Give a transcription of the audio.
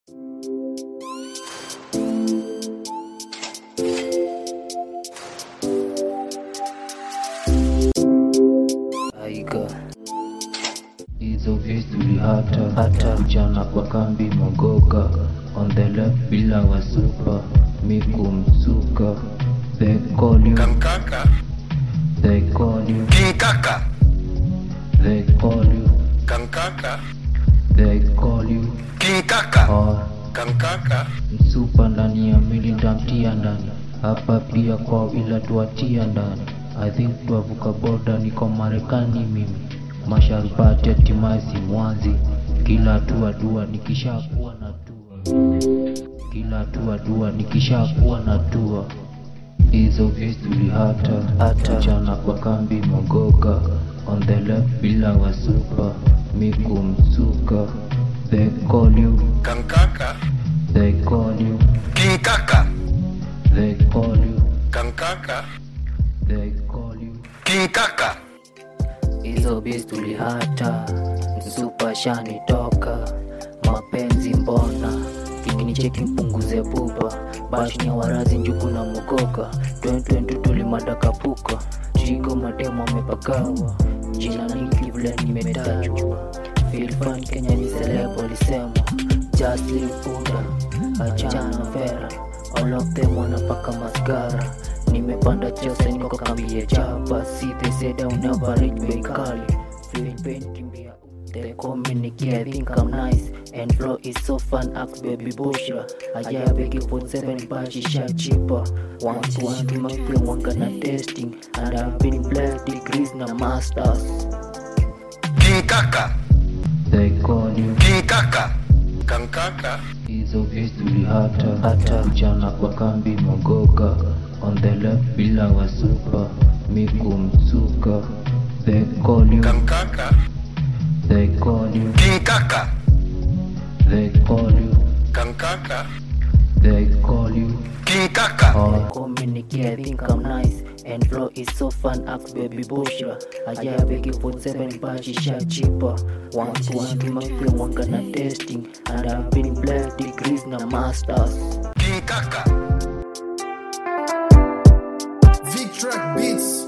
Aiga hizo vitu hata hata mchana kwa kambi mogoka on the left bila wasupa mikumsuka they call you Kankaka, they call you King Kaka, they call you Kankaka, they call you King Kaka, or Kankaka, msupa ndani ya mili ndamtia ndani hapa pia kwa ila tuatia ndani I think tuavuka boda niko Marekani mimi masharubati atimazi mwanzi kila hatua dua nikishakuwa na tua kila hatua dua nikishakuwa na tua hizo vistuli hata hata mchana kwa kambi mogoka on the left bila wasupa mikumsuka they call you Kankaka, they call you King Kaka, they call you Kankaka, they call you King Kaka, hizo bis tulihata msupa shani toka mapenzi mbona ikinicheki mpunguze pupa bashnya warazi njuku na mogoka 2020 tulimadakapuka chigo mademo amepagawa jina ningi vile nimetajwa filfan kenya ni selebo lisema jasli punda achana vera all of them wanapaka masgara nimepanda jose niko kambie chapa si they said I'll never reach bei kali feeling pain kimbia They call me Nicky, I think I'm nice And flow is so fun, ask baby Bushra Aya begi 47 bashi sha cheaper One to one to my friend, one gonna testing And I've been blessed degrees na masters King Kaka, They call you King Kaka, Kankaka, hizo vistuli hata hata mchana kwa kambi mogoka on the left bila wasupa mikumsuka they call you Kankaka, they call you King Kaka, they call you Kankaka, they call you King Kaka, or call me Nicky, I think I'm nice and flow is so fun ask baby Bushra Aya begi 47 bashi sha cheaper One to one to my friend one gonna testing And I've been blessed degrees na masters King Kaka. Vic Track Beats.